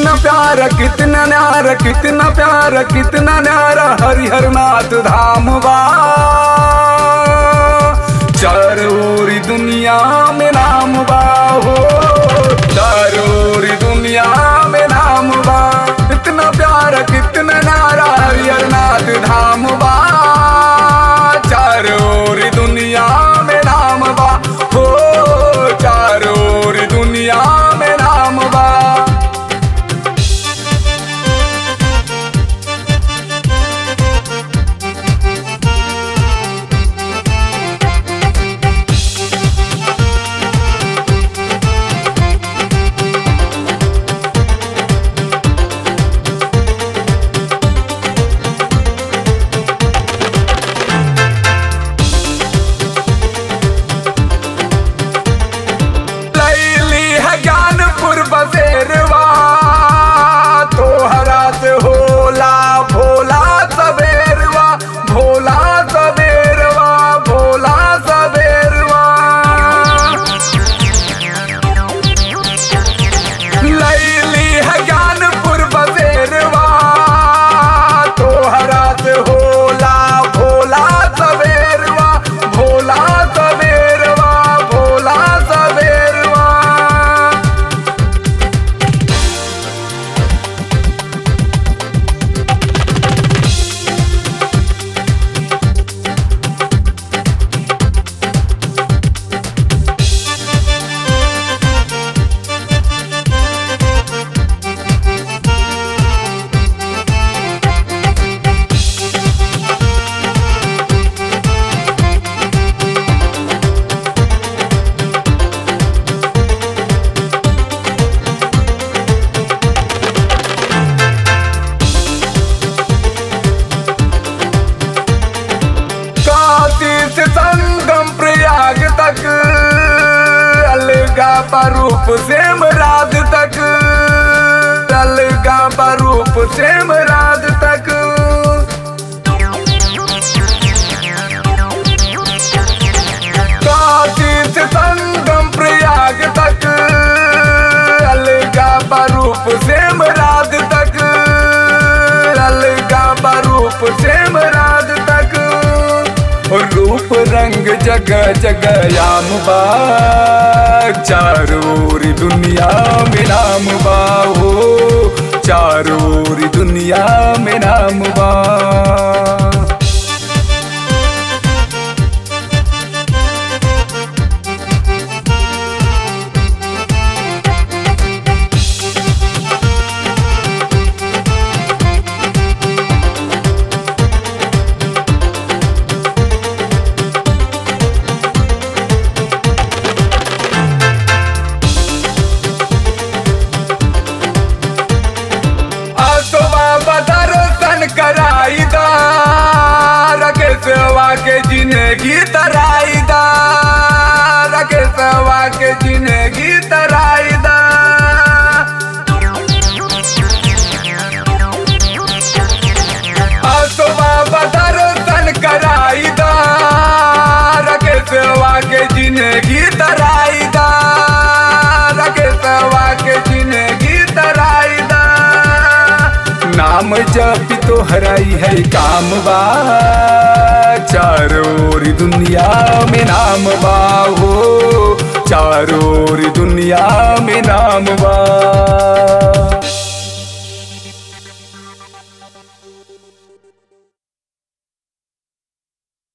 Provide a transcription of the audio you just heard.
कितना प्यारा कितना न्यारा कितना प्यारा कितना न्यारा हरिहर नाथ धाम बा चारोरी दुनिया में नाम बा हो चारोरी दुनिया में नाम बा कितना प्यारा कितना न्यारा हरिहर नाथ धाम बा चारोरी दुनिया में नाम बा हो चारोरी दुनिया में नाम बा लैली है ज्ञानपुर बसेरवा तोहरा से होला भोला सबेरवा भोला सबेरवा भोला सबेरवा लैली है ज्ञानपुर बसेरवा तोहरा से होला भोला सबेरवा भोला सबेरवा भोला सबेरवा काशी से संगम प्रयाग तक अलगा रूप सेम राज तक अलगा रूप सेम राज तक काशी से संगम प्रयाग तक अलगा रूप सेम राज तक अलगा रूप सेम राज तक रूप रंग जगह जगह याम बा चारोरी दुनिया में नाम बा हो चारोरी दुनिया में नाम बा आसवा बदरसन कराई दा रकेशवा के जिंदगी तराई दा रकेशवा के जिंदगी तराई दा आसवा बदरसन कराई दा रकेशवा के जिंदगी तराई दा रकेशवा के जिंदगी तराई दा नाम जप तो हराई है काम बा चारोरी दुनिया में नाम बा हो चारोरी दुनिया में नाम बा